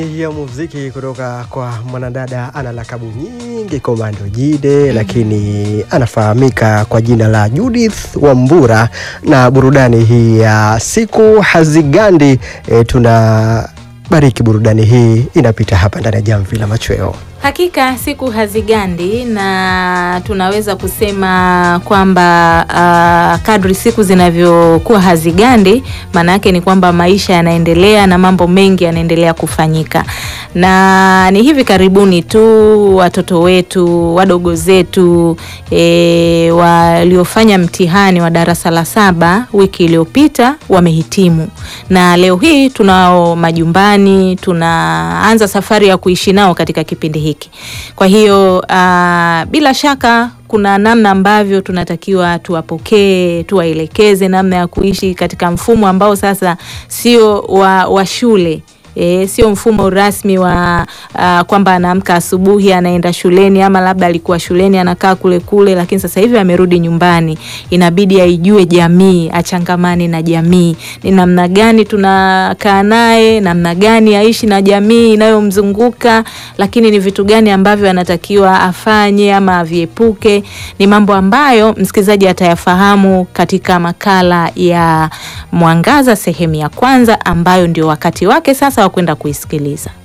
ya muziki kutoka kwa mwanadada ana lakabu nyingi Komando Jide, lakini anafahamika kwa jina la Judith Wambura. Na burudani hii ya siku hazigandi, e, tuna bariki burudani hii inapita hapa ndani ya Jamvi la Machweo. Hakika siku hazigandi na tunaweza kusema kwamba uh, kadri siku zinavyokuwa hazigandi, maana yake ni kwamba maisha yanaendelea na mambo mengi yanaendelea kufanyika, na ni hivi karibuni tu watoto wetu wadogo zetu e, waliofanya mtihani wa darasa la saba wiki iliyopita wamehitimu, na leo hii tunao majumbani, tunaanza safari ya kuishi nao katika kipindi hiki. Kwa hiyo uh, bila shaka kuna namna ambavyo tunatakiwa tuwapokee, tuwaelekeze namna ya kuishi katika mfumo ambao sasa sio wa, wa shule. E, sio mfumo rasmi wa uh, kwamba anaamka asubuhi anaenda shuleni ama labda alikuwa shuleni anakaa kule kule, lakini sasa hivi amerudi nyumbani, inabidi aijue jamii, achangamane na jamii, ni namna gani tunakaa naye, namna gani aishi na jamii inayomzunguka, lakini ni vitu gani ambavyo anatakiwa afanye ama aviepuke. Ni mambo ambayo msikilizaji atayafahamu katika makala ya Mwangaza sehemu ya kwanza, ambayo ndio wakati wake sasa wa kwenda kuisikiliza.